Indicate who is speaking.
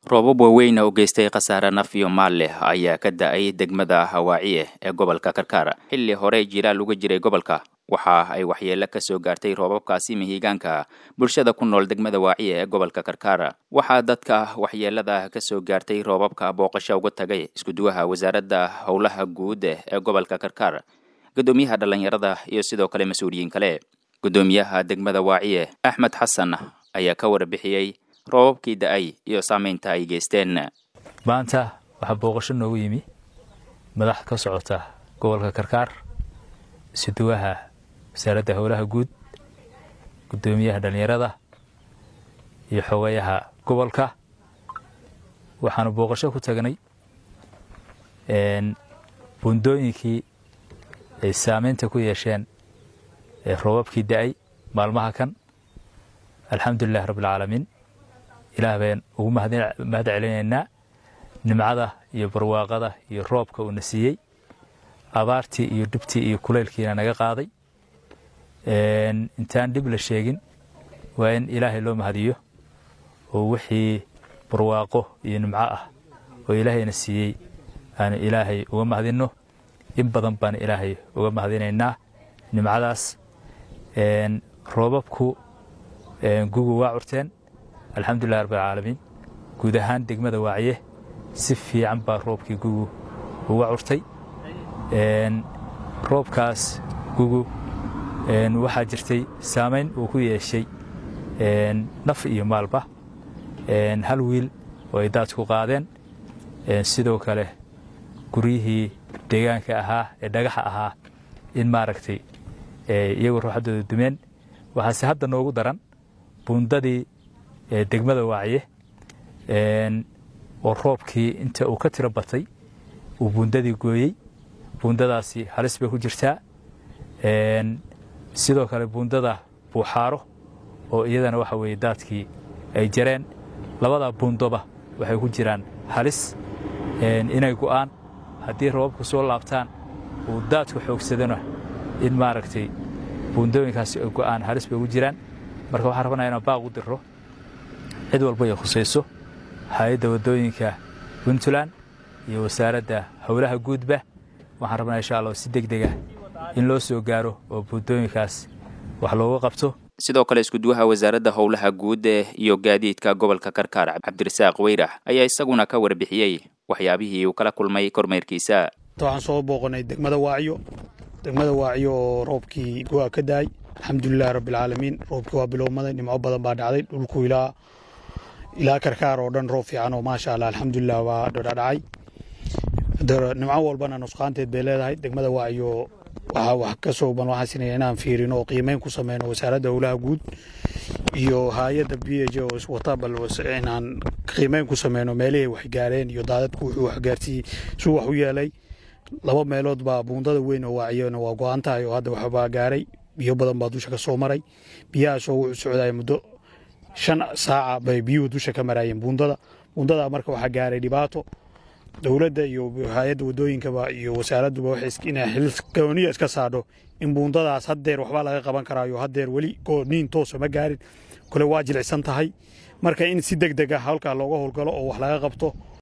Speaker 1: roobab waaweyn oo geystay khasaare naf iyo maal leh ayaa ka da-ay degmada hawaaciye ee gobolka karkaar xilli hore jilaal uga jiray gobolka waxa ay waxyeelo ka soo gaartay roobabkaasi mihigaanka bulshada ku nool degmada waaciye ee gobolka karkaar waxaa dadka waxyeelada ka soo gaartay roobabka booqasho uga tagay iskuduwaha wasaaradda howlaha guud ee gobolka karkaar guddoomiyaha dhallinyarada iyo sidoo kale mas-uuliyiin kale guddoomiyaha degmada waaciye axmed xasan ayaa ka warbixiyey roobabkii da-ay iyo saamaynta ay geysteen
Speaker 2: maanta waxaa booqasho noogu yimi madax ka socota gobolka karkaar isuduwaha wasaaradda howlaha guud guddoomiyaha dhallinyarada iyo xogayaha gobolka waxaanu booqasho ku tagnay buundooyinkii ay saamaynta ku yeesheen roobabkii da-ay maalmaha kan alxamdulilahi rabbialcaalamiin ilaah baan ugu mahad celinaynaa nimcada iyo barwaaqada iyo roobka uuna siiyey abaartii iyo dhibtii iyo kulaylkiina naga qaaday intaan dhib la sheegin waa in ilaahay loo mahadiyo oo wixii barwaaqo iyo nimco ah oo ilaahayna siiyey aanu ilaahay uga mahadinno in badan baan ilaahay uga mahadinaynaa nimcadaas roobabku gugu waa curteen alxamdulilah rabbilcaalamiin guud ahaan degmada waaciye si fiican baa roobkii gugu uga curtay roobkaas gugu waxaa jirtay saamayn uu ku yeeshay naf iyo maalba hal wiil oo ay daadku qaadeen sidoo kale guryihii deegaanka ahaa ee dhagaxa ahaa in maaragtay iyagoo ruuxaddooda dumeen waxaase hadda noogu daran buundadii degmada waaciye oo roobkii inta uu ka tiro batay uu buundadii gooyey buundadaasi halis bay ku jirtaa sidoo kale buundada buuxaaro oo iyadana waxa weeye daadkii ay jareen labada buundoba waxay ku jiraan halis inay go'aan haddii roobabku soo laabtaan uu daadku xoogsadona in maaragtay buundooyinkaasi ay go'aan halis bay ugu jiraan marka waxaan rabnaa inaan baaq u dirro cid walba ay khusayso hay-adda waddooyinka puntland iyo wasaaradda howlaha guudba waxaan rabnaa insha allah si deg dega in loo soo gaaro oo buundooyinkaas wax looga qabto
Speaker 1: sidoo kale iskuduwaha wasaaradda howlaha guud iyo gaadiidka gobolka karkaar cabdirasaaq weyrax ayaa isaguna ka warbixiyey waxyaabihii uu kala kulmay kormeerkiisa
Speaker 3: waxaan soo booqanay degmada waaciyo degmada waaciyo oo roobkii go-a ka daay alxamdulilahi rabbialcaalamiin roobkii waa bilowmaday nimco badan baa dhacday dhulku ilaa ilaa karkaar oo dhan roob fiican oo maasha allah alxamdulilah waa dhadhacay nimco walbana nusqaanteed bay leedahay degmada waaciyo waxaa wax ka soo ban waxaan sinaya inaan fiirino oo qiimeyn ku sameyno wasaaradda howlaha guud iyo hay-adda b h oo iswata bal inaan qiimeyn ku sameyno meelihii wax gaareen iyo daadadku wuxuu waxgaarsiiyey suu wax u yeelay laba meelood baa buundada weyn oo waaciyona waa go-an tahay oo hadda waxbaa gaaray biyo badan baa dusha ka soo maray biyahaasoo wuxuu socdaya muddo shan saaca bay biyuhu dusha ka maraayeen buundada buundada marka waxaa gaaray dhibaato dowladda iyo hay-adda waddooyinkaba iyo wasaaradduba waxay inay xilgooniya iska saadho in buundadaas haddeer waxbaa laga qaban karaayo haddeer weli gooniin toosa ma gaarin kole waa jilicsan tahay marka in si deg deg ah halkaa looga howlgalo oo wax laga qabto